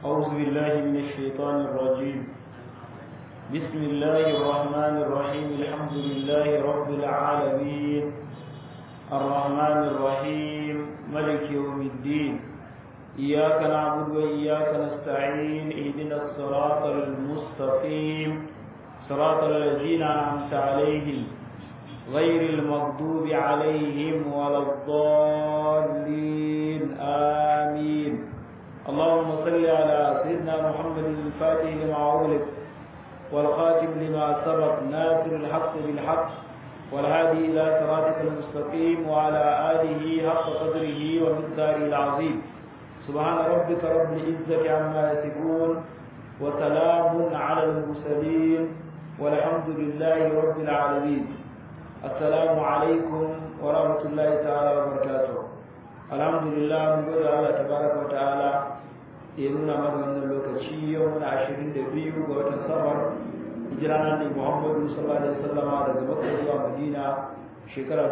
أعوذ بالله من الشيطان الرجيم بسم الله الرحمن الرحيم الحمد لله رب العالمين الرحمن الرحيم ملك يوم الدين إياك نعبد وإياك نستعين اهدنا الصراط المستقيم صراط الذين أنعمت عليهم غير المغضوب عليهم ولا الضالين آمين اللهم صل على سيدنا محمد الفاتح لما أغلق والخاتم لما سبق ناصر الحق بالحق والهادي إلى صراطك المستقيم وعلى آله حق قدره ومقداره العظيم سبحان ربك رب العزة عما يصفون وسلام على المرسلين والحمد لله رب العالمين السلام عليكم ورحمة الله تعالى وبركاته الحمد لله من قول الله تبارك وتعالى ينونا مدى اللوكشي يومنا عشرين دبيو قوة السفر hijirana ne Muhammadu sallallahu alaihi wasallam daga Makka zuwa Madina shekara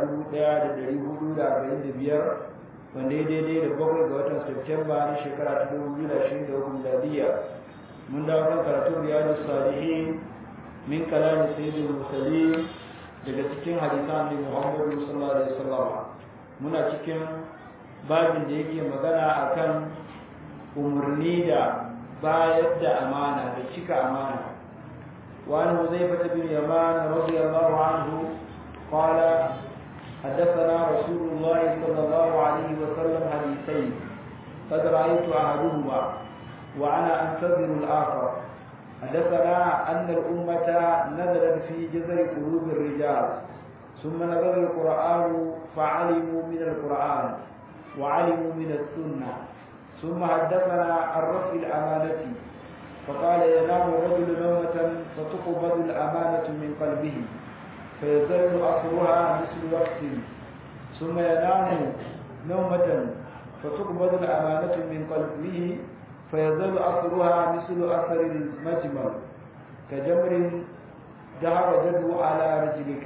1445 wanda ya daidai da bakwai ga watan Septemba na shekara ta 2023 miladiya mun dawo kan karatun riyadus salihin min kalamin sayyidul mursalin daga cikin hadisan ne Muhammadu sallallahu alaihi wasallam muna cikin babin da yake magana akan umarni da bayar da amana da cika amana وعن حذيفة بن يمان رضي الله عنه قال حدثنا رسول الله صلى الله عليه وسلم حديثين قد رأيت أحدهما وأنا أنتظر الآخر حدثنا أن الأمة نزلت في جذر قلوب الرجال ثم نزل القرآن فعلموا من القرآن وعلموا من السنة ثم حدثنا عن رفع الأمانة فقال ينام الرجل نومة فتقبض الأمانة من قلبه فيزل أصلها مثل وقت ثم ينام نومة فتقبض الأمانة من قلبه فيزل أصلها مثل أثر المجمل كجمر دهر جدو على رجلك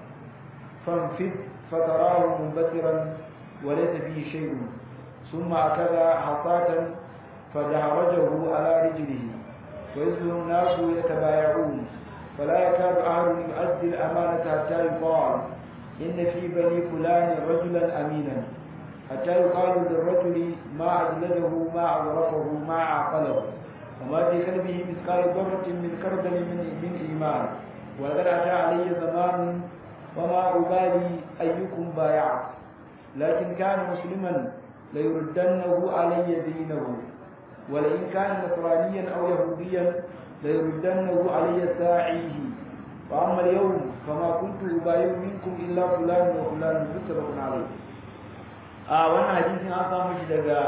فانفذ فتراه منبترا وليس فيه شيء ثم أكذا حصاة فدهرجه على رجله ويزل الناس يتبايعون فلا يكاد أحد يؤدي الأمانة حتى يقال إن في بني فلان رجلا أمينا حتى يقال للرجل ما أجلده ما أغرفه ما عقله وما في قلبه مثقال ذرة من كردل من, من إيمان ولقد أتى علي زمان وما أبالي أيكم بايعت لكن كان مسلما ليردنه علي دينه ولئن كان نصرانيا أو يهوديا ليردنه علي ساعيه وأما اليوم فما كنت أبايع منكم إلا فلان وفلان متفق عليه آه وانا حديث أصلا مش دقا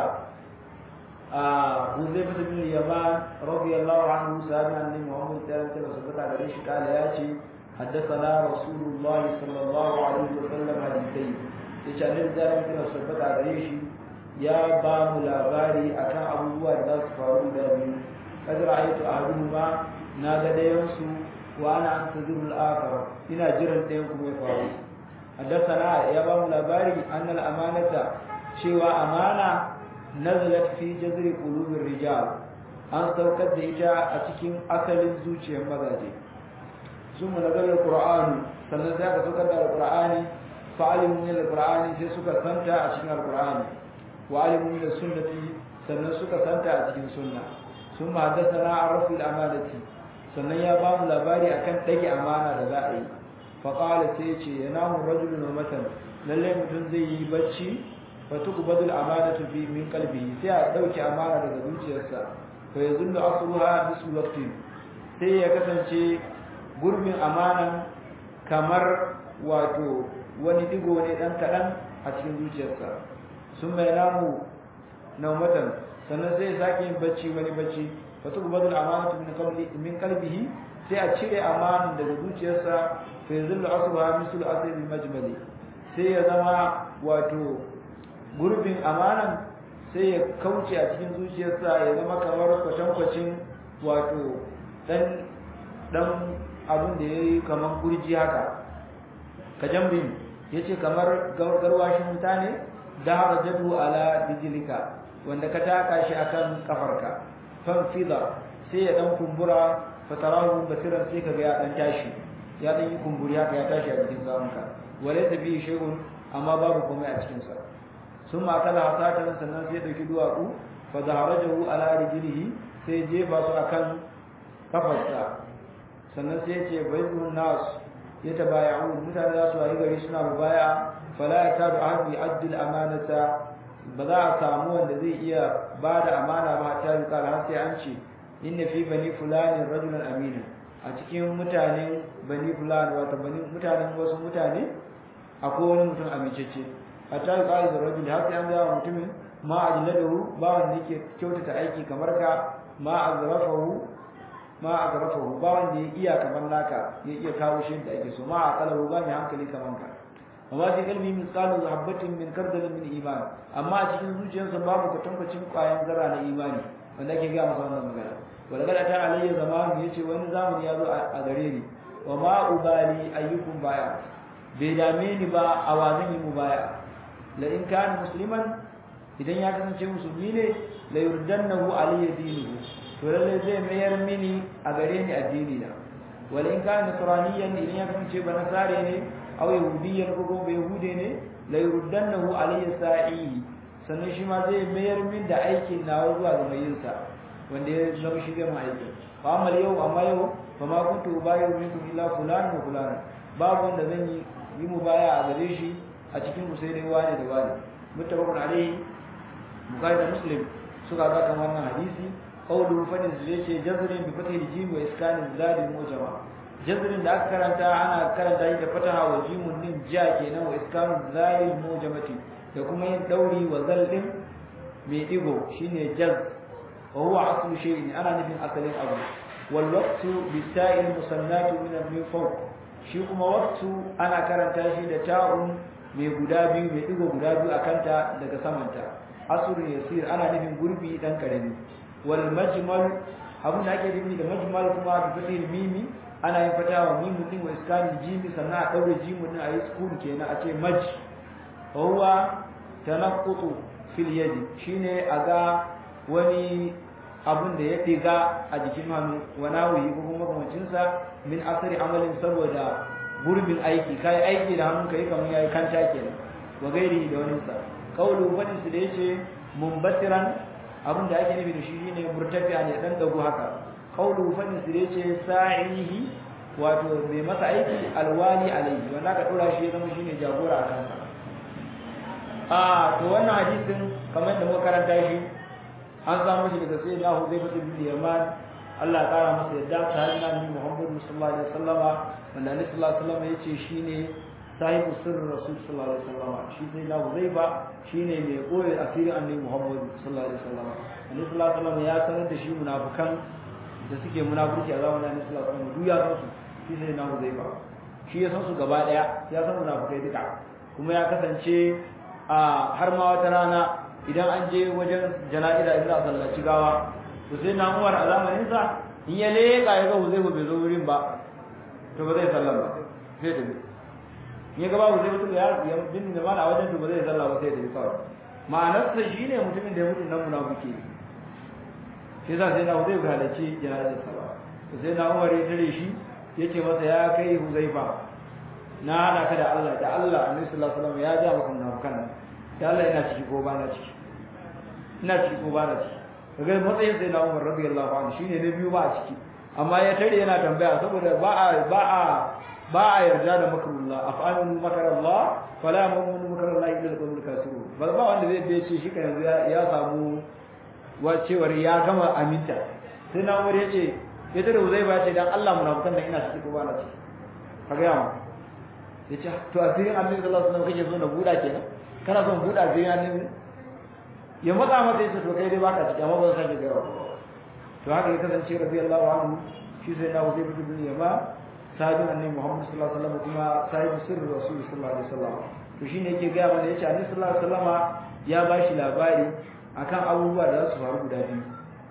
آه حذيفة بن اليمان رضي الله عنه سألنا عن محمد صلى الله عليه وسلم على ريش قال ياتي حدثنا رسول الله صلى الله عليه وسلم حديثين يشأن ذلك وسبت على ريش ya ba mu labari akan abubuwa da za su faru da biyu kad ra'aytu ahaduhuma na ga dayan su wa ana antazuru al-akhar ina jiran dayan kuma ya faru haddathana ya ba mu labari annal amanata cewa amana nazalat fi jazri qulubir rijal an saukar da ita a cikin asalin zuciyar mazaje sun mu nazarar qur'ani sannan sai aka saukar da alqur'ani fa'alimu min alqur'ani sai suka santa a cikin alqur'ani وعلموا من السنة sannan suka santa a cikin sunna sun ma haddasa an rafi amanati sannan ya ba mu labari akan ɗage amana da za a yi faƙala sai ce ya namu rajulun matan lallai mutum zai yi bacci fa tuqbadu al-amanatu fi min qalbihi sai a dauke amana daga zuciyarsa fa yazunnu asruha bisu waqti sai ya kasance gurbin amanan kamar wato wani digo ne dan kadan a cikin zuciyarsa sun mai namu naumatan sannan sai sake yin bacci wani bacci fa tuqbadu al-amanatu min qalbi min qalbihi sai a cire amanan daga zuciyarsa fa yazillu asruha mislu asri al-majmali sai ya zama wato gurbin amanan sai ya kauce a cikin zuciyarsa ya zama kamar kwatankwacin wato dan dan abin da yayi kamar gurji haka kajambin yace kamar garwashin wuta ne da harajatu ala dijilika wanda ka taka shi akan kafarka fanfida sai ya dan kumbura fatarahu basiran sai kaga ya dan tashi ya dan yi kumburi haka ya tashi a cikin zamanka walaysa bi shay'un amma babu komai a cikin sa sun ma kala hasatan sannan sai dauki duwatsu fa zaharajahu ala rijlihi sai jefa su akan kafarsa sannan sai ya ce bayyun nas yatabaya'un mutane za su yi gari suna mubaya fala yakadu ahad yu'addi al-amanata ba za a samu wanda zai iya ba da amana ba ta yi kala har sai an ce inna fi bani fulani rajulan amina a cikin mutanen bani fulani wato bani mutanen wasu mutane akwai wani mutum amincece a ta yi kala da rajul har sai an gaya mutumin ma ajladahu ba wanda yake kyautata aiki kamar ka ma azrafahu ma azrafahu ba wanda ya iya kamar naka ya iya kawo shi da ake so ma aqalahu ba mai hankali kamar ka amma fi kalbi misalu habbatin min kardalin min iman amma a cikin zuciyarsa babu kwatankwacin kwayan zara na imani wanda ake ga masa wannan magana wala kada ta alayya zamanu yace wani zamani ya zo a gare ni wa ma ubali ayyukum baya bai dame ni ba a wa zan yi mubaya la in kana musliman idan ya kasance musulmi ne la yurdannahu alayya dinuhu to lalle zai mayar mini a gare ni addini na wala in kana nasraniyan idan ya kasance ba nasare ne aw yahudiyyan ko kuma yahude ne la yurdannahu alayya sa'i sannan shi ma zai mayar min da aikin nawa zuwa ga mai yinsa wanda ya zama shi gama aiki fa amma yau amma yau fa ma kuntu ubayu minkum illa fulan wa fulan babu wanda zan yi yi mubaya a gare shi a cikin ku sai dai wani da wani muttafaqun alayhi bukhari da muslim suka ga kan wannan hadisi qawlu fa ne zai ce jazrin bi fathil jim wa iskanin zalim mujama jazrin da aka karanta ana karanta shi da fataha wa jimun nin ja kenan wa iskanun zalil mujamati da kuma yin dauri wa zaldin mai digo shine jaz wa huwa aslu shay'in ana nufin asalin abu wal waqtu bi ta'il musannatu min al fawq shi kuma waqtu ana karanta shi da ta'un mai guda biyu mai digo guda biyu akanta daga samanta asrun yasir ana nufin gurbi dan karami wal majmal abun da ake nufi da majmal kuma bi fatil mimi ana yin fatawa mimun din wa iskanil jimi sannan a daure jimun din a yi sukun kenan a ce maj wa huwa tanaqqutu fil yadi shine aga wani abun da ya diga a jikin hannu wa nawi ko kuma makamancin sa min asari amalin saboda gurbin aiki kai aiki da hannun kai kamar yayi kanta kenan wa gairi da wani sa qawlu wani su da yace mumbatiran abun da ake nufi da shi shine murtafi'a ne dan dago haka qawlu fadin su yace sa'ihi wato mai masa aiki alwali alaihi wanda ka dora shi ya zama shine jagora a kansa a to wannan hadisin kamar da muka karanta shi an samu shi daga sai na Huzaifa bin Yaman Allah ya kara masa yadda ta hannun Nabi Muhammad sallallahu alaihi wasallama wanda Annabi sallallahu alaihi wasallama yace shine sahibu sirrin Rasul sallallahu alaihi wasallama shi sai na Huzaifa shine mai koyi asirin Annabi Muhammad sallallahu alaihi wasallama Annabi sallallahu alaihi wasallama ya sanar da shi munafikan da suke munafurci a zamanin Annabi sallallahu alaihi wasallam duk ya san su shi sai na Huzaifa shi ya san su gaba daya ya san munafikai duka kuma ya kasance a har ma wata rana idan an je wajen jana'ida idan a sallaci gawa to sai na Umar a zamanin sa in ya leka ya ga Huzaifa bai zo wurin ba to ba zai sallah ba sai da in ya ga ba Huzaifa to ya bin da mana a wajen to ba zai sallah ba sai da kawai ma'anarsa shine mutumin da ya mutu nan munafiki sai za sai na Huzaifa halarci jana'izar sa ba to sai na Umar ya tare shi yace masa ya kai Huzaifa na hada ka da Allah da Allah Annabi sallallahu alaihi wasallam ya ja maka munafikan nan da Allah ina ciki ko ba na ciki ina ciki ko ba na ciki kaga matsayin sai na Umar radiyallahu anhu shine na biyu ba a ciki amma ya tare yana tambaya saboda ba a ba a ba a yarda da makarullah af'alun makarallah fala mu'minu makarallah illa al-qawmul kafirun ba ba wanda zai bai ce shi kan yanzu ya samu wacewar ya gama aminta sai na Umar yace ya tare zai ba ce dan Allah munafikan nan ina ciki ko ba na ciki kaga yawa yace to asirin annabi sallallahu alaihi wasallam kake so na buda kenan kana son buda asirin annabi ya matsa masa yace to kai dai baka ciki amma ba zan sake gaya to haka ya kasance radiyallahu anhu shi sai na wuce bin yama sahabin annabi Muhammad sallallahu alaihi wasallam kuma sahibi sirri rasul sallallahu alaihi wasallam to shine yake gaya mana yace annabi sallallahu alaihi wasallam ya bashi labari akan abubuwa da za su faru guda biyu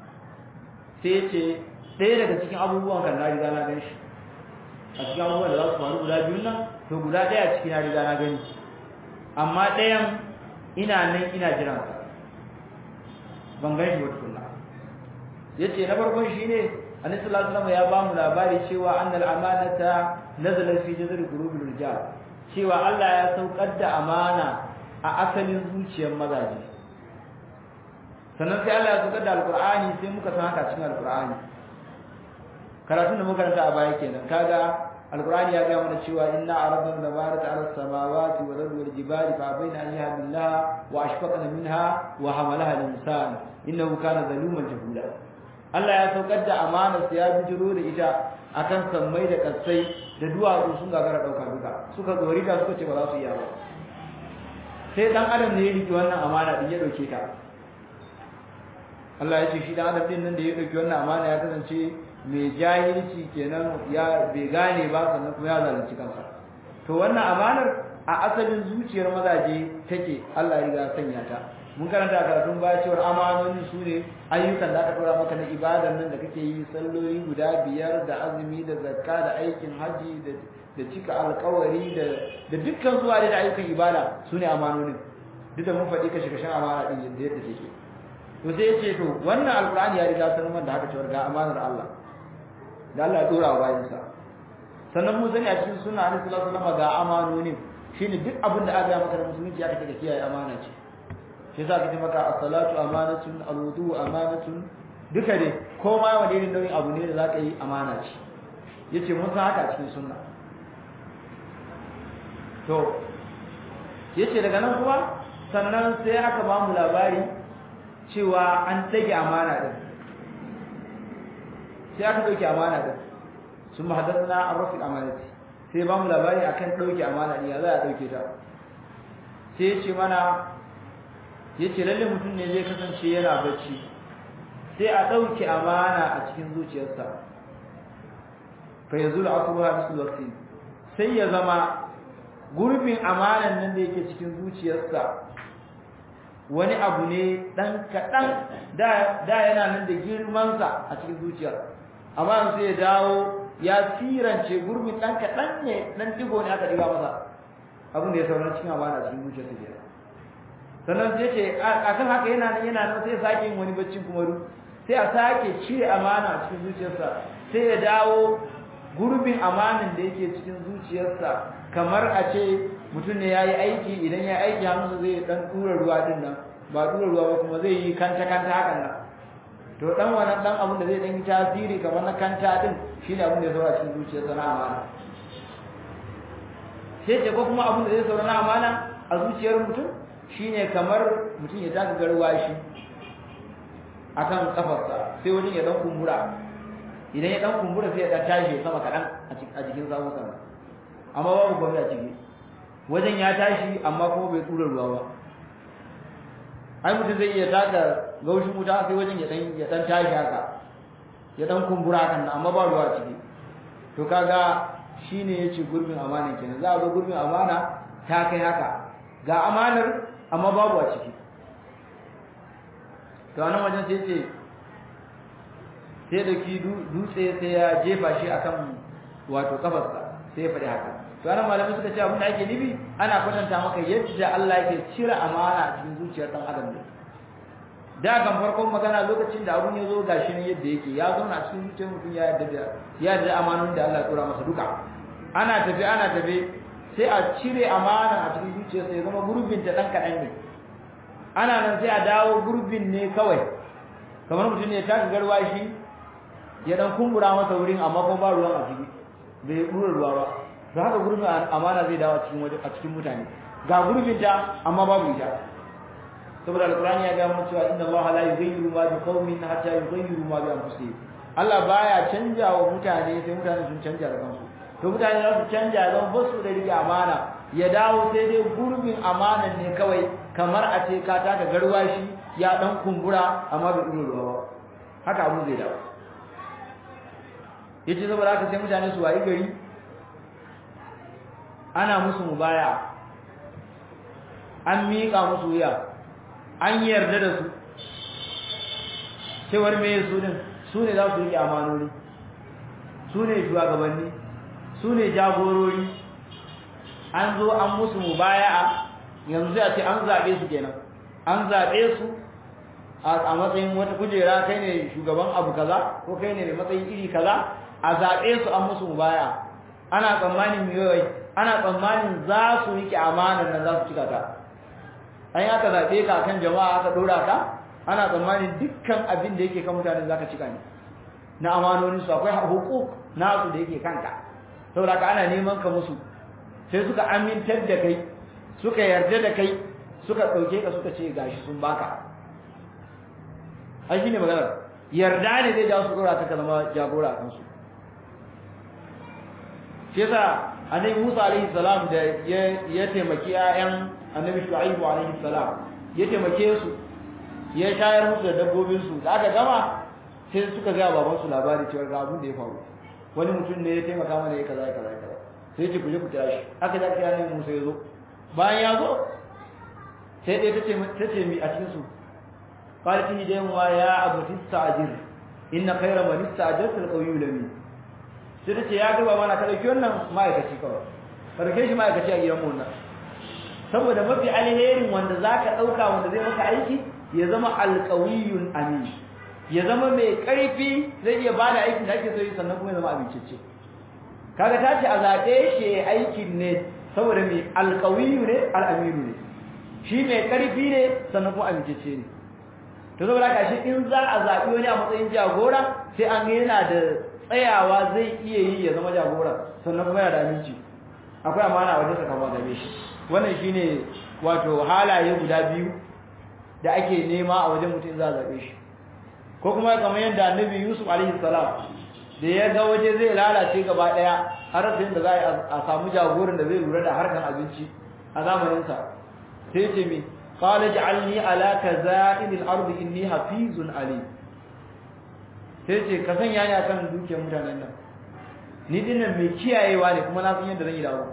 sai yace ɗaya daga cikin abubuwan kan na riga na gan shi a cikin abubuwan da za su faru guda biyun nan to guda ɗaya a cikin na riga na gani amma ɗayan ina nan ina jiran sa ban gan shi ba tukunna yace na farkon shine annabi sallallahu alaihi wasallam ya ba mu labari cewa annal amanata nazala fi jazri qulubil rijal cewa Allah ya saukar da amana a asalin zuciyar mazaje sannan sai Allah ya saukar da alqur'ani sai muka san haka cikin alqur'ani karatun da muka karanta a baya kenan kaga alqur'ani ya ga mana cewa inna aradna nabarata ala samawati wal ardi wal jibali fa bayna an yahmilaha wa ashfaqna minha wa hamalaha al-insan innahu kana zaluman jahula Allah ya saukar da amana sai ya bijiro da ita akan sammai da kasai da duwatsu sun gagara dauka duka suka tsori da suka ce ba za su iya ba sai dan adam ne ya riki wannan amana din ya dauke ta Allah ya ce shi dan adam din nan da ya dauki wannan amana ya kasance mai jahilci kenan ya bai gane ba sannan kuma ya zalunci kansa to wannan amanar a asalin zuciyar mazaje take Allah ya riga sanya ta mun karanta karatun baya cewar amanoni su ne ayyukan da aka dora maka na ibadan nan da kake yi salloli guda biyar da azumi da zakka da aikin haji da da cika alkawari da da dukkan zuwa da ayyukan ibada su ne amanonin duk da mun faɗi kashe kashen amana din yadda yadda take to sai yace to wannan alqur'ani ya riga sanar da haka cewar ga amanar Allah da Allah ya dora wa bayinsa sannan mu sani a cikin sunna Annabi sallallahu alaihi wasallam ga amanonin shine duk abin da aka maka da musulunci aka take kiyaye amana ce shi yasa kace maka as-salatu amanatun al-wudu amanatun duka dai ko ma wani irin nauyin abu ne da zaka yi amana ce yace mun san haka a cikin sunna to yace daga nan kuma sannan sai aka ba mu labari cewa an tage amana din sai aka dauke amana din sun mahaddathna ar-rafi amanati sai ba mu labari akan dauke amana din ya za a dauke ta sai yace mana yace lalle mutum ne zai kasance yana bacci sai a dauke amana a cikin zuciyarsa fa yazul asruha bisul waqti sai ya zama gurbin amanan nan da yake cikin zuciyarsa wani abu ne dan kadan da da yana nan da girman sa a cikin zuciyar amma sai ya dawo ya tirance gurbin dan kadan ne dan digo ne aka diga masa abin da ya saura cikin amana cikin zuciyarsa kenan sannan sai ce akan haka yana nan yana nan sai ya sake yin wani baccin kuma ru sai a sake cire amana a cikin zuciyarsa sai ya dawo gurbin amanin da yake cikin zuciyarsa kamar a ce mutum ne ya yi aiki idan ya aiki hannunsa zai dan tura ruwa din nan ba tura ruwa ba kuma zai yi kanta kanta hakan nan to dan wannan dan abin da zai dan yi tasiri kamar na kanta din shine abin da ya saura cikin zuciyarsa na amana sai ce ko kuma abin da zai saura na amana a zuciyar mutum shine kamar mutum ya taka garwashi akan kafarsa sai wajen ya dan kumbura idan ya dan kumbura sai ya dan tashi sama kadan a jikin samun sama amma babu komai a ciki wajen ya tashi amma kuma bai tura ruwa ba ai mutum zai iya taka gaushin wuta sai wajen ya dan ya dan tashi haka ya dan kumbura kan amma ba ruwa a ciki to kaga shine yace gurbin amana kenan za a zo gurbin amana ta kai haka ga amanar amma babu a ciki to anan wajen sai ce sai da ki dutse sai ya jefa shi akan wato kafarsa sai ya faɗi haka to anan malamai suka ce abin da ake nufi ana kwatanta maka yadda Allah yake cire amana a cikin zuciyar dan adam ne da kan farkon magana lokacin da abun ya zo gashi ne yadda yake ya zauna a cikin zuciyar mutum ya yarda da ya yarda amanon da Allah ya tura masa duka ana tafi ana tafi sai a cire amana a cikin zuciyarsa ya zama gurbin ta dan kadan ne ana nan sai a dawo gurbin ne kawai kamar mutum ne ya taka garwashi ya dan kumbura masa wurin amma kuma ba ruwan a ciki bai dura ruwa ba to haka gurbin amana zai dawo cikin waje a cikin mutane ga gurbin ta amma babu ita saboda alqur'ani ya ga mu cewa inna allaha la yughayyiru ma bi qaumin hatta yughayyiru ma bi anfusihim Allah baya canja wa mutane sai mutane sun canja da kansu to mutane za su canja zan ba su da rike amana ya dawo sai dai gurbin amanan ne kawai kamar a ce ka taka garwashi ya dan kumbura amma bai duro ruwa ba haka abu zai dawo yace saboda haka sai mutane su wayi gari ana musu mubaya an miƙa musu wuya an yarda da su cewar me su din su ne za su riƙe amanoni su ne shugabanni su ne jagorori an zo an musu mubaya'a yanzu sai a ce an zaɓe su kenan an zaɓe su a matsayin wata kujera kai ne shugaban abu kaza ko kai ne mai matsayin iri kaza a zaɓe su an musu mubaya ana tsammanin yoyi ana tsammanin za su riƙe amanar nan za su cika ta an yi aka zaɓe ka kan jama'a aka ɗora ka ana tsammanin dukkan abin da yake kan mutanen za ka cika ne na amanonin su akwai hukuk nasu da yake kanka saboda ka ana neman ka musu sai suka amintar da kai suka yarda da kai suka ɗauke ka suka ce gashi sun baka ai shine maganar yarda ne zai jawo su dora ta kalma jagora kan su shi yasa annabi Musa alaihi salam da ya taimaki ayan annabi Shu'aibu alaihi salam ya taimake su ya shayar musu da dabbobin su da aka gama sai suka ga baban su labari cewa ga abin da ya faru wani mutum ne ya taimaka mana ya kaza kaza kaza sai ce ku je ku kira shi aka da kira ne Musa ya zo bayan ya zo sai dai tace tace mi a cikin su قالت لي دين يا ابو تستاجر ان خير من استاجرت القوي الامين sai tace ya ga baba na ka dauki wannan ma'aikaci kawai farke shi ma'aikaci a gidan mu nan saboda mafi alherin wanda zaka dauka wanda zai maka aiki ya zama alqawiyun amin ya zama mai karfi zai iya bada aikin da ake so yi sannan kuma ya zama abincicce kaga ta ce a zaɓe shi aikin ne saboda mai alqawiyu ne al'aminu ne shi mai karfi ne sannan kuma abincicce ne to saboda haka shi in za a zaɓi wani a matsayin jagora sai an yana da tsayawa zai iya yi ya zama jagora sannan kuma yana da aminci akwai amana a wajen sakamakon game shi wannan shine wato halaye guda biyu da ake nema a wajen mutum za a zaɓe shi ko kuma kamar yadda annabi yusuf alaihi salam da ya ga waje zai lalace gaba ɗaya har sai da za a samu jagoran da zai lura da harkan abinci a zamaninsa sai ce mi قال اجعلني على كزائن الارض اني حفيظ عليم sai ce ka sanya ni akan dukiyar mutanen nan ni dinnan mai kiyayewa ne kuma na san yadda zan yi dawo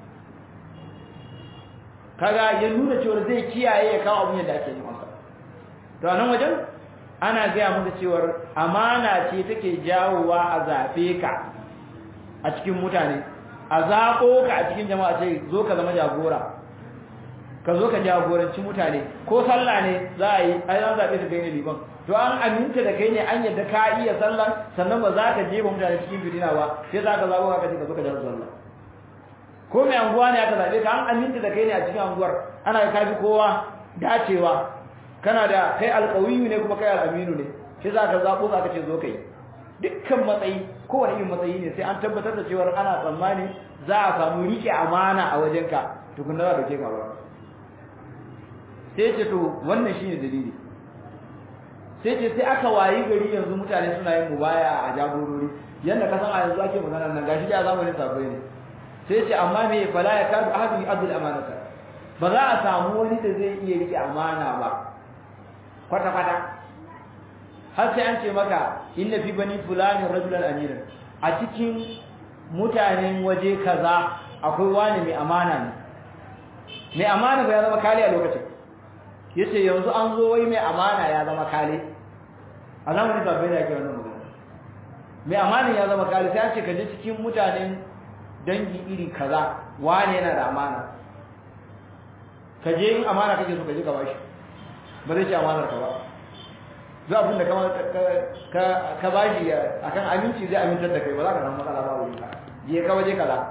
kaga ya nuna cewa zai kiyaye ya kawo abin yadda ake yi masa to a nan wajen ana gaya maka cewar amana ce take jawowa a zaɓe ka a cikin mutane a zaɓo ka a cikin jama'a ce zo ka zama jagora ka zo ka jagoranci mutane ko sallah ne za a yi ai an zaɓe ka kai ne liban to an aminta da kai ne an yadda ka iya sallah sannan ba za ka jefa mutane cikin fitina ba sai za ka zaɓo ka ce ka zo ka jagoranci sallah ko mai anguwa ne aka zaɓe ka an aminta da kai ne a cikin anguwar ana ka fi kowa dacewa kana da kai alƙawiyu ne kuma kai al'aminu ne sai za ka zaɓo za ka ce zo kai dukkan matsayi kowane irin matsayi ne sai an tabbatar da cewa ana tsammani za a samu riƙe amana a wajenka tukunna za ka ke ka ba sai ce to wannan shine dalili sai ce sai aka wayi gari yanzu mutane suna yin mubaya a jagorori yanda ka san a yanzu ake magana nan gashi da zamanin sabai ne sai ce amma me fala ya kadu ahadu abdul amanata ba za a samu wani da zai iya rike amana ba kwata kwata har sai an ce maka inna fi bani fulani rajulan amiran a cikin mutanen waje kaza akwai wani mai amana ne mai amana ba ya zama kali a lokacin yace yanzu an zo wai mai amana ya zama kale a zamanin sabbai da ake wannan magana mai amana ya zama kale sai an ce ka je cikin mutanen dangi iri kaza wane yana da amana ka je in amana kake so ka je ka bashi ba zai ce amanar ka ba duk abin da ka ka bashi akan aminci zai amintar da kai ba za ka samu matsala ba wurin ka je ka waje kaza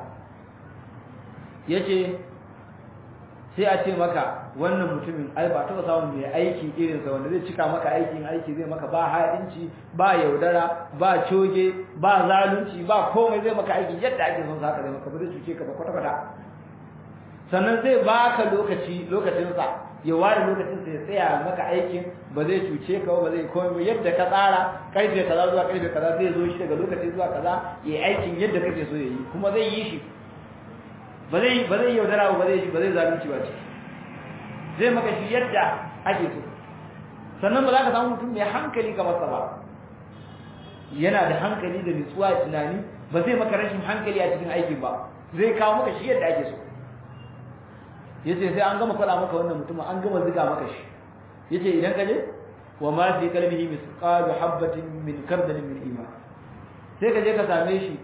yace sai a ce maka wannan mutumin ai ba taɓa samun mai aiki irinsa wanda zai cika maka aikin aiki zai maka ba haɗinci ba yaudara ba coge ba zalunci ba komai zai maka aiki yadda ake son saka zai maka ba zai cuce ka ba kwata kwata sannan zai baka lokaci lokacinsa ya ware lokacinsa ya tsaya maka aikin ba zai cuce ka ba zai komai yadda ka tsara karfe kaza zuwa karfe kaza zai zo shi daga lokaci zuwa kaza ya yi aikin yadda kake so ya yi kuma zai yi shi ba zai ba zai yaudara ba zai ba zai zalunci ba ce zai maka shi yadda ake so sannan ba za ka samu mutum mai hankali kamar sa ba yana da hankali da nutsuwa da tunani ba zai maka rashin hankali a cikin aikin ba zai kawo maka shi yadda ake so yace sai an gama faɗa maka wannan mutumin an gama ziga maka shi yace idan ka je wa ma fi qalbihi misqalu habatin min kardalin min iman sai ka je ka same shi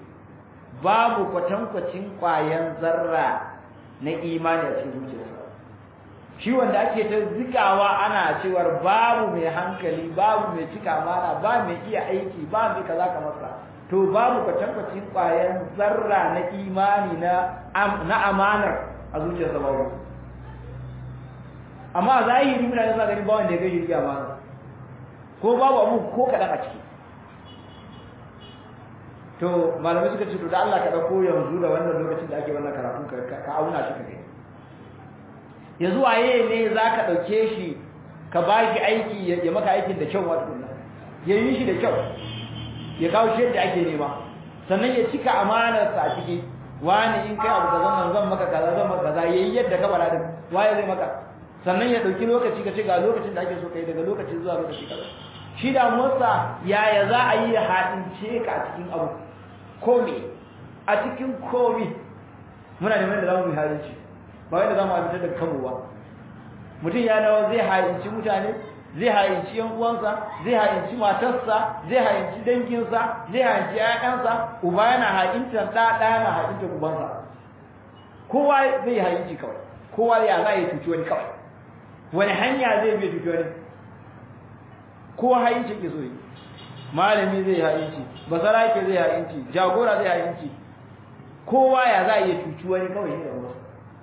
babu kwatankwacin ƙwayan zarra na imani a cikin zuciyarsa shi wanda ake ta zikawa ana cewar babu mai hankali babu mai cika amana ba mai iya aiki ba mai kaza kamar sa to babu kwatankwacin ƙwayan zarra na imani na na amanar a zuciyarsa babu amma zahiri mutane suna ganin ba wanda ya gaji riya amana ko babu abu ko kaɗan a ciki to malamai suka ce to da Allah ka ɗauko yanzu da wannan lokacin da ake wannan karatu ka auna shi ka gani yanzu waye ne za ka ɗauke shi ka ba shi aiki ya maka aikin da kyau wata kunna ya yi shi da kyau ya kawo shi yadda ake nema sannan ya cika amanarsa a ciki wani in kai abu kaza nan zan maka kaza zan maka kaza yayi yadda ka bada din waye zai maka sannan ya dauki lokaci ka ce ga lokacin da ake so kai daga lokaci zuwa lokaci kaza shi da motsa yaya za a yi haɗince ka a cikin abu komi a cikin komi muna neman da zamu yi haɗinci ba wai da zamu abitar da kanmu ba mutum ya dawo zai haɗinci mutane zai hayinci yan uwansa zai hayinci matarsa zai hayinci danginsa zai hayinci ƴaƴansa uba yana hayintar ɗa ɗa yana hayintar ubansa kowa zai hayinci kawai kowa ya za ya cuci wani kawai wani hanya zai biya cuci wani kowa hayinci ke so yi malami zai hayinci basarake zai hayinci jagora zai hayinci kowa ya za ya cuci wani kawai ne da wasu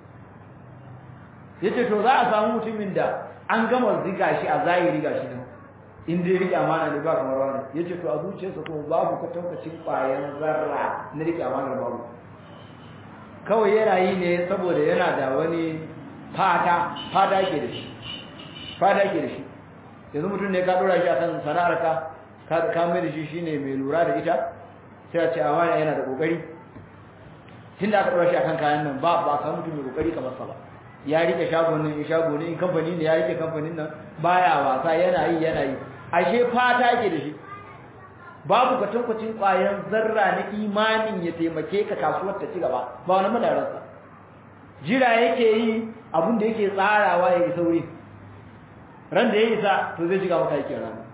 yace to za a samu mutumin da an gama ziga shi a zahiri gashi nan in dai rike amana ne ba kamar wani yace to a zuciyarsa ko babu kwatankacin ƙwayan zarra na rike amana babu kawai yana yi ne saboda yana da wani fata fata yake da shi fata yake da shi yanzu mutum ne ka dora shi akan sana'ar ka ka ka mai da shi shine mai lura da ita sai a ce amana yana da kokari tunda aka dora shi akan kayan nan ba ba ka mutum mai kokari kamar sa ba ya rike shagon nan ya shago ne in kamfani ne ya rike kamfanin nan baya wasa yana yi yana yi ashe fata yake da shi babu kwatankwacin ƙwayan zarra na imanin ya taimake ka kasuwar ta ci gaba ba wani madararsa jira yake yi abin da yake tsarawa ya yi sauri ran da ya isa to zai shiga maka yake rana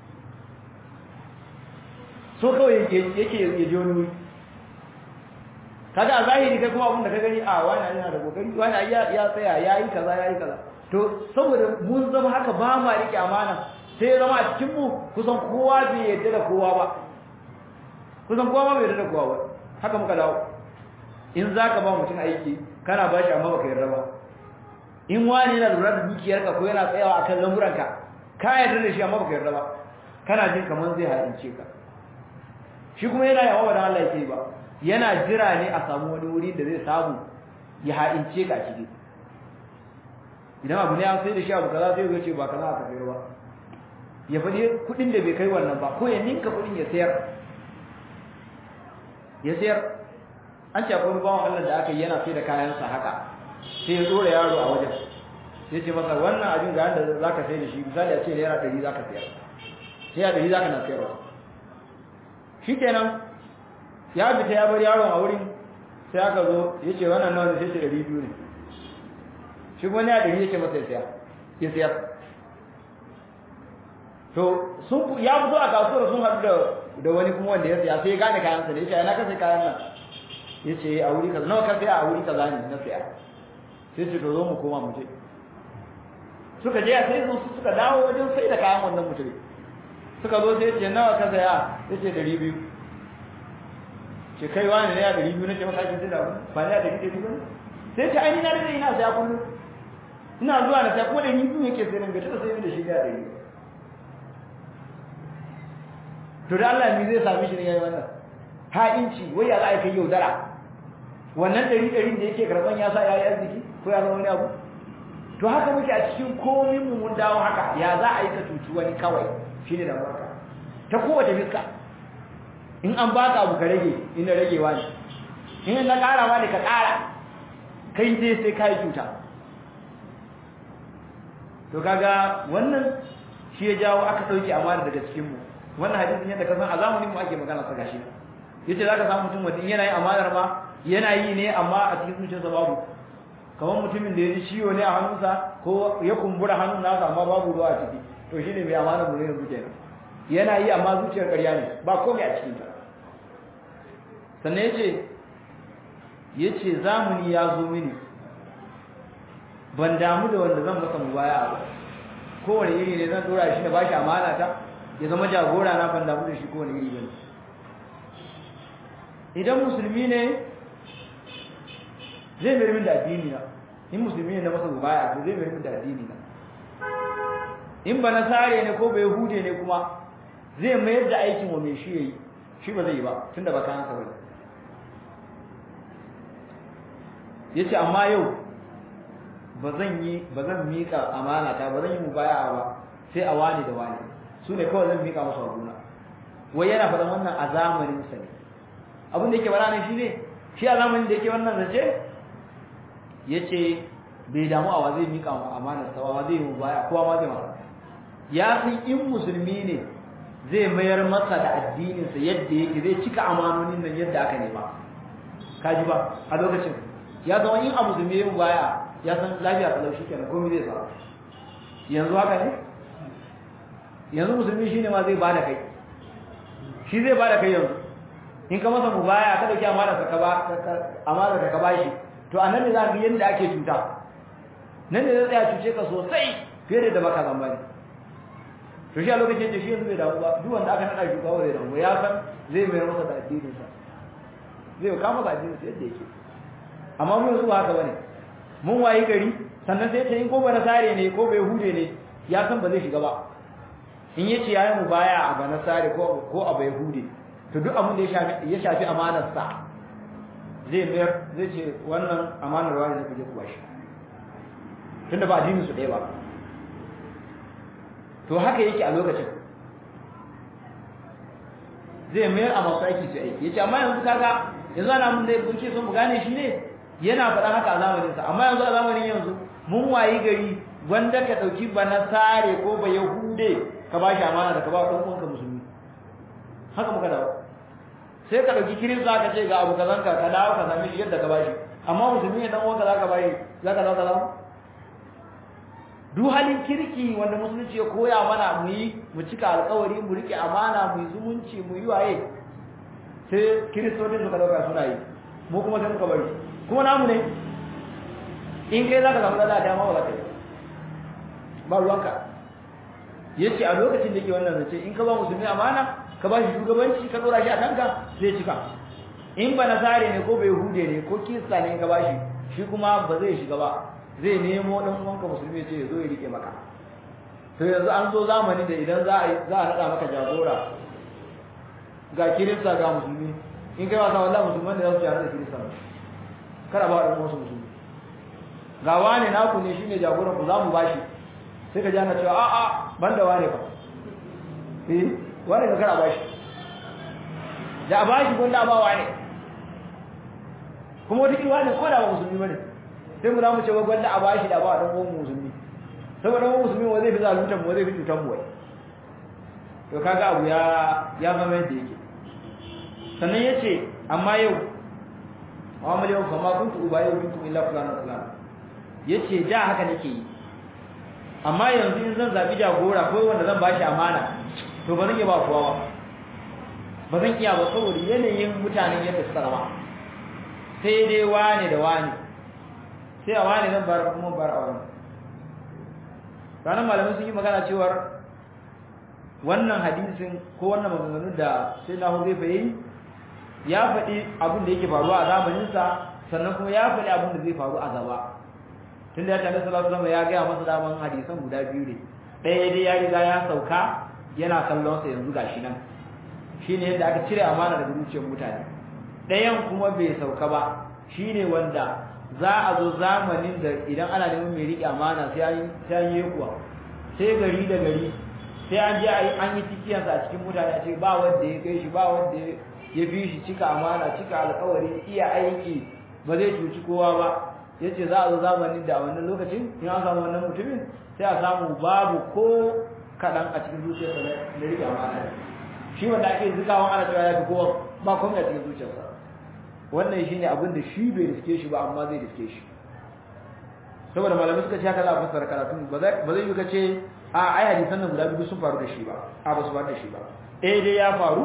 so kawai yake ya ji wani wuri kaga a zahiri kai kuma abin da ka gani a wani yana da kokari wani ya ya tsaya yayi kaza yayi kaza to saboda mun zama haka ba ma rike amana sai zama a cikin mu kusan kowa bai yarda da kowa ba kusan kowa ma bai yarda da kowa ba haka muka dawo in zaka ba mutum aiki kana ba shi amma baka yarda ba in wani yana lura da dukiyarka ko yana tsayawa akan lamuranka ka yarda da shi amma baka yarda ba kana jin kamar zai haɗince ka shi kuma yana yawa ba dan Allah yake ba yana jira ne a samu wani wuri da zai samu ya ha'ince ka ciki idan abu ne an sai da shi abu kaza sai ya ce ba kaza aka sayar ba ya faɗi kuɗin da bai kai wannan ba ko ya ninka kuɗin ya sayar ya sayar an ce akwai bawan Allah da aka yi yana sai da kayansa haka sai ya tsora yaro a wajen sai ce masa wannan abin ga yadda za ka sai da shi misali a ce naira ɗari za ka sayar sai a ɗari za ka na sayarwa shi kenan ya fita ya bar yaron a wurin sai aka zo ya ce wannan nawa ne sai ce ɗari biyu ne shi kuma ne a ɗari ya ce masa ya sayar ya sayar to sun ya fito a kasuwar sun haɗu da da wani kuma wanda ya saya sai ya gane kayansa ne ya ce ana ka sai kayan nan ya ce a wuri kaza nawa ka saya a wuri kaza ne na saya sai ce to zo mu koma mu je suka je sai su suka dawo wajen sai da kayan wannan mutum suka zo sai ce nawa ka saya ya ce ɗari biyu ce kai wani ne ya ɗari biyu na ce maka ake da ba ne ya ɗari ɗari biyu sai ce ai ni na rage ina saya kullum ina zuwa na saya kuma ɗari biyu yake sai nan ga taɓa sai da shi ga ɗari to da Allah mi zai sami shi ne yayi wannan ha'inci wai ya za a kai yaudara wannan ɗari ɗarin da yake karɓan ya sa ya yi arziki ko ya zama wani abu to haka muke a cikin komin mu mun dawo haka ya za a yi ka cuci wani kawai shine da barka ta kowace fiska in an baka abu ka rage in na ragewa ne in na karawa ne ka kara kai dai sai kai cuta to kaga wannan shi ya jawo aka dauke amana daga cikin mu wannan hadisin yadda ka san a zamanin mu ake magana sa gashi yace zaka samu mutum mutum yana yin amanar ma yana yi ne amma a cikin zuciyarsa babu kamar mutumin da ya ji ciwo ne a hannunsa ko ya kumbura hannun nasa amma babu ruwa a ciki to shine mai amana mu ne yanzu kenan yana yi amma zuciyar ƙarya ne ba komai a cikin ta sannan yace yace zamani ya zo mini ban damu da wanda zan masa mubaya ba kowane iri ne zan dora shi da bashi amana ta ya zama jagora na ban damu da shi kowane iri bane idan musulmi ne zai mai min da addini na in musulmi ne na masa mubaya to zai mai min da addini na in ba na sare ne ko bai hude ne kuma zai mayar da aikin wa mai shi yayi shi ba zai yi ba tunda ba kayan sa bane yace amma yau ba zan yi ba zan mika amana ta ba zan yi mubaya'a ba sai a wani da wani su ne kawai zan mika musu abuna wai yana faɗan wannan a zamanin sa ne abin da yake bara ne shi ne shi a zamanin da yake wannan zace yace bai damu a wa zai mika amana sa wa zai yi mubaya kowa ma zai masa ya san in musulmi ne zai mayar masa da addininsa yadda yake zai cika amanonin nan yadda aka nema kaji ba a lokacin ya zama in a musulmi ya baya ya san lafiya kalau shi kenan komai zai sa yanzu haka ne yanzu musulmi shine ma zai bada kai shi zai bada kai yanzu in ka masa mubaya ka dauki amana ka ba amana ka ba shi to anan ne za ka yanda ake cuta nan ne zai tsaya cuce ka sosai fiye da baka zambani to shi a lokacin da shi yanzu bai damu ba duk wanda aka nada shugaba zai damu ya san zai mayar masa da addinin sa zai kama da addinin sa yadda yake amma mun yanzu ba haka bane mun wayi gari sannan sai ta in ko bana sare ne ko bai hude ne ya san ba zai shiga ba in yace yayi mu baya a bana sare ko ko a bai hude to duk abin da ya shafi ya shafi amanar sa zai mayar zai ce wannan amanar wani ne kuje ku bashi tunda ba addinin su ɗaya ba to haka yake a lokacin zai mayar a masu aiki su aiki yace amma yanzu kaga yanzu ana mun da kuke son mu gane shi ne yana faɗa haka a zamanin sa amma yanzu a zamanin yanzu mun wayi gari wanda ka dauki bana sare ko ba yahude ka ba shi amana da ka ba dan uwanka musulmi haka muka dawo sai ka dauki kirista ka ce ga abu kazan ka ka dawo ka sami shi yadda ka ba shi amma musulmi ne dan uwanka zaka ba shi zaka dawo ka dawo duk halin kirki wanda musulunci ya koya mana mu yi mu cika alkawari mu rike amana mu yi zumunci mu yi waye sai kiristocin suka dauka suna yi mu kuma sai muka bari kuma namu ne in kai zaka samu lada dama ba za ka yi ba ruwanka yace a lokacin da yake wannan zace in ka ba musulmi amana ka ba shi shugabanci ka dora shi a kanka zai cika in ba nasare ne ko bai hude ne ko kirista ne ka ba shi shi kuma ba zai shiga ba zai nemo dan uwanka musulmi ce ya zo ya rike maka to yanzu an zo zamani da idan za a za a nada maka jagora ga kirista ga musulmi in kai wasa wallahi musulman da za su yare da kirista kada ba dan wasu musulmi ga wane naku ne shine jagoran ku za mu bashi sai ka ji ana cewa a a banda wane fa eh wane ka kada bashi da a bashi gonda ba wane kuma wata kirwa ne ko da ba musulmi bane sai mu za mu ce wa gwanda a bashi da ba dan uwan musulmi saboda dan musulmi wa zai fi zalunta mu zai fi cutan mu wai to kaga abu ya ya zama yadda yake sannan yace amma yau wa mal yau fama kuntu ubayu minkum illa fulana fulana yace da haka nake yi amma yanzu in zan zabi jagora ko wanda zan bashi amana to ba zan iya ba kowa ba ba zan iya ba saboda yanayin mutanen yadda suka zama sai dai wane da wane sai a wane zan bar kuma bar a wani ranar malamai sun yi magana cewar wannan hadisin ko wannan maganganu da sai na zai fayi ya faɗi abin da yake faruwa a zamaninsa sannan kuma ya faɗi abin da zai faru a gaba tun da ya tare salatu zama ya gaya masa daman hadisan guda biyu ne ɗaya dai ya riga ya sauka yana kallon sa yanzu gashi nan shine yadda aka cire amana daga zuciyar mutane ɗayan kuma bai sauka ba shine wanda za a zo zamanin da idan ana neman mai riƙe amana sai an yi kuwa sai gari da gari sai an je an yi cikiyarsa a cikin mutane a ce ba wanda ya kai shi ba wanda ya fi shi cika amana cika alkawari iya aiki ba zai cuci kowa ba ya ce za a zo zamanin da a wannan lokacin in an samu wannan mutumin sai a samu babu ko kaɗan a cikin zuciyarsa na riƙe amana shi wanda ake zikawa ana cewa ya fi kowa ba komai a cikin zuciyarsa wannan shine abin da shi bai riske shi ba amma zai riske shi saboda malamai suka ce haka za a fassara karatu ba zai yi kace a ai hadisan nan guda biyu sun faru da shi ba a ba su faru da shi ba eh dai ya faru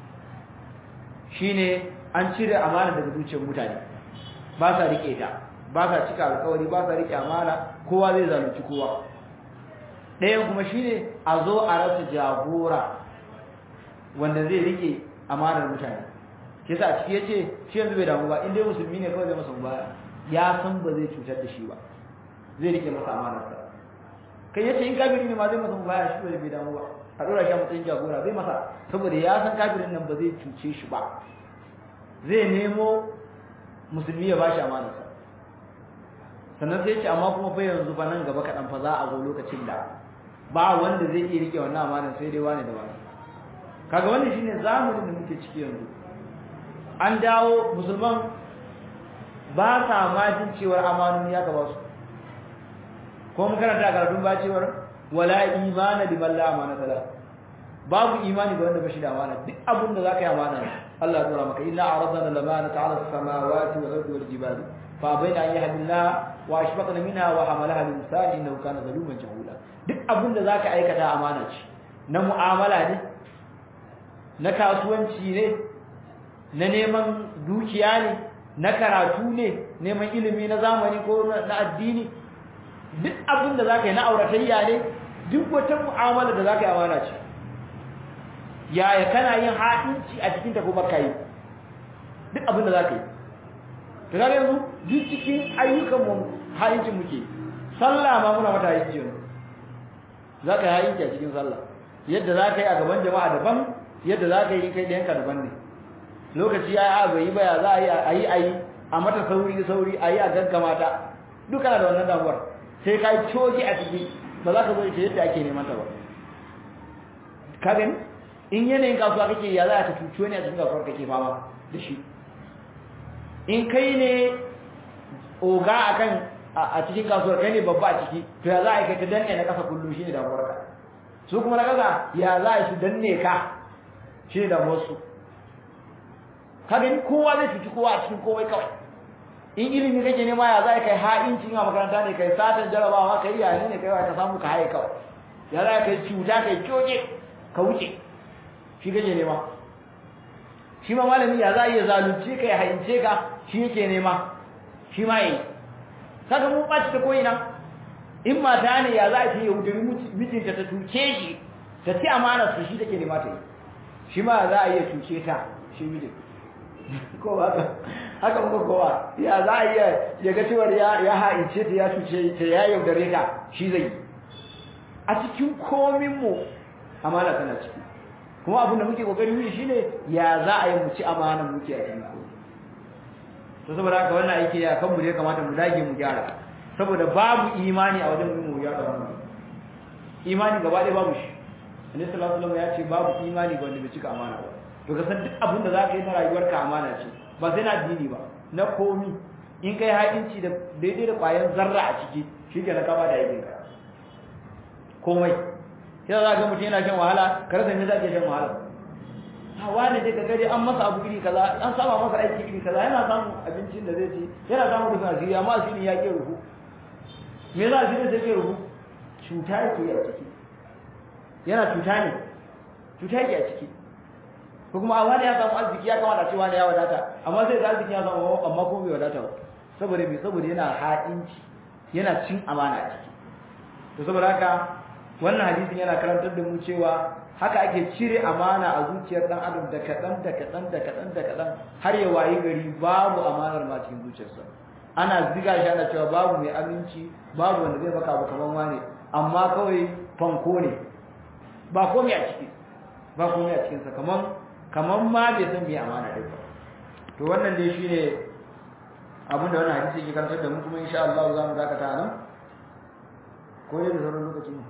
shine an cire amana daga zuciyar mutane ba sa rike ta ba sa cika alƙawari ba sa rike amana kowa zai zalunci kowa ɗayan kuma shine a zo a rasa jagora wanda zai rike amanar mutane ke sa a ciki yace shi yanzu bai damu ba in dai musulmi ne kawai zai masa baya ya san ba zai cutar da shi ba zai rike masa amanarsa kai yace in kafiri ne ma zai masa baya shi bai damu ba a dora shi a matsayin jagora zai masa saboda ya san kafirin nan ba zai cuce shi ba zai nemo musulmi ya bashi amanarsa sannan sai ce amma kuma fa yanzu fa nan gaba kaɗan fa za a zo lokacin da ba wanda zai iya rike wannan amanar sai dai wani da wani kaga wannan shine zamanin da muke ciki yanzu an dawo musulman ba sa ma jin cewar amanoni ya gaba su ko mun karanta karatun ba cewar wala imana liman la amana tala babu imani ga wanda bashi da amana duk abin da zaka yi amana Allah ya dora maka inna aradna al-amanata 'ala as-samawati wal ardi wal jibali fa bayna an yahdillah wa ashfaqna minha wa hamalaha al-insan innahu kana zaluman jahula duk abin da zaka aikata amana ce na mu'amala ne na kasuwanci ne na neman dukiya ne na karatu ne neman ilimi na zamani ko na addini duk abin da zaka yi na auratayya ne duk wata mu'amala da zaka yi amana ce yaya kana yin haɗinci a cikin ta ko baka yi duk abin da zaka yi to kaga yanzu duk cikin ayyukan mu haɗincin muke sallah ma muna mata haɗinci yanzu zaka yi haɗinci a cikin sallah yadda zaka yi a gaban jama'a daban yadda zaka yi kai da yanka daban ne lokaci ya yi bai yi ba ya za a yi a yi a mata sauri sauri a yi a gaggama ta duka da wannan damuwar sai ka yi coki a ciki ba za ka zo ita yadda ake neman ta ba ka gani in yanayin kasuwa kake ya za ka cuci wani a cikin kasuwar kake fama da shi in kai ne oga akan a cikin kasuwar kai ne babba a ciki to ya za a yi kai ta danne na kasa kullum shine damuwar ka su kuma na kasa ya za a yi su danne ka shine damuwar su ka gani kowa zai cuci kowa a cikin komai kawai in ilimi kake nema ya za kai ha'inci a makaranta ne kai satan jarabawa kai yayi ne kai ka samu ka haye kawai ya za kai cuta kai kyoke ka wuce shi kake nema shi ma malami ya za iya zalunce ka ya haince ka shi yake nema shi ma yayi kaga mun baci ta koyina in mata ne ya za ta yi yaudari mijinta ta tuce shi ta ci amanar su shi take nema ta yi shi ma za a iya tuce ta shi mijin ko haka haka muka kowa ya za a iya ya ga cewar ya ya haice ta ya cuce ta ya yaudare ta shi zai a cikin komin mu amana tana ciki kuma abin da muke kokari yi shine ya za a yi mu ci amanan muke a cikin ko to saboda haka wannan aiki ya kan mu ne kamata mu dage mu gyara saboda babu imani a wajen mu gyara mu imani gaba ɗaya babu shi annabi sallallahu alaihi wasallam ya ce babu imani ga wanda bai cika amana ba to ka san duk abin da za ka yi na rayuwarka amana ce ba sai na addini ba na komi in kai haɗinci da daidai da ƙwayan zarra a ciki shi ke na kama da aikinka komai sai za ga mutum yana shan wahala ka rasa me za ka shan wahala a wani dai ka gari an masa abu iri kaza an saba masa aiki iri kaza yana samun abincin da zai ci yana samun rufin asiri amma asiri ya ke rufu me za asiri sai ke rufu cuta yake a ciki yana cuta ne cuta yake a ciki ko kuma a wani ya samu arziki ya kamata cewa ne ya wadata amma sai da arziki ya samu amma ko bai wadata ba saboda me saboda yana haɗinci yana cin amana a ciki to saboda haka wannan hadisin yana karantar da mu cewa haka ake cire amana a zuciyar dan adam da kadan da kadan da kadan da kadan har ya wayi gari babu amanar ma cikin zuciyarsa ana ziga shi ana cewa babu mai aminci babu wanda zai baka abu kaman wane amma kawai fanko ne ba komai a ciki ba komai a cikin sa kaman kaman ma bai san me amana dai ba to wannan dai shine abin da wannan hadisi yake karantar da mu kuma insha Allah za mu dakata nan ko da sauran lokaci ne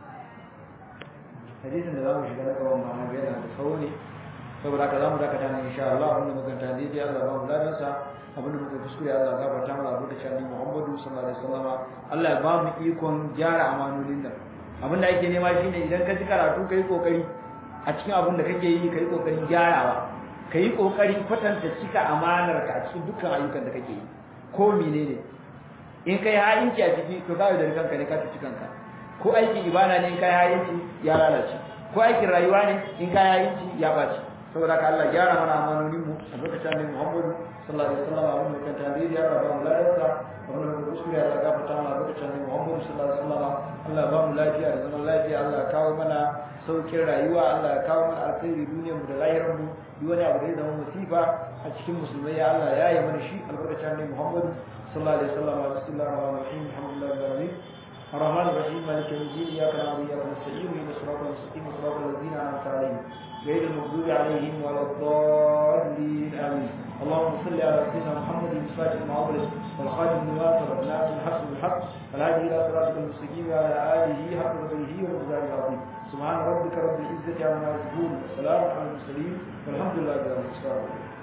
hadisin da za mu shiga na gaban ma'ana yana da sauri saboda haka za mu dakata ne insha Allah abin da maganta ne dai Allah ba mu ladan sa abin da muka kuskure Allah gafarta mana abu da shani Muhammadu sallallahu alaihi wasallam Allah ya ba mu ikon gyara amanolin nan abin da ake nema shine idan ka ji karatu kai kokari a cikin abin da kake yi kai kokarin gyarawa kai kokarin kwatanta cika amanar ka a cikin dukkan ayyukan da kake yi ko menene in kai ha'inci a ciki to kawai da kanka ne ka ci kanka ko aikin ibada ne in kai hayinci ya lalace ko aikin rayuwa ne in kai hayinci ya baci saboda ka Allah gyara mana amanonin mu a lokacin annabi Muhammad sallallahu alaihi wasallam abin da kan tarihi ya ba mu ladarsa abin da kuskure ya gafarta mana a lokacin annabi Muhammad sallallahu alaihi wasallam Allah ba mu lafiya da zaman lafiya Allah ya kawo mana saukin rayuwa Allah ya kawo mana alkhairi duniyar mu da lahirar mu duk wani abu da ya zama musifa a cikin musulmai ya Allah ya yi mana shi albarkacin annabi Muhammad sallallahu alaihi wasallam bismillahir rahmanir rahim alhamdulillahi rabbil alamin الرحمن الرحيم مالك يوم الدين اياك نعبد واياك نستعين اهدنا الصراط المستقيم صراط الذين انعمت عليهم غير المغضوب عليهم ولا الضالين امين اللهم صل على سيدنا محمد الفاتح المعبرس والخاتم لما سبق ناس الحق بالحق والهادي الى صراطك المستقيم وعلى اله حق قدره ومقداره العظيم سبحان ربك رب العزه عما يصفون وسلام على المرسلين والحمد لله رب العالمين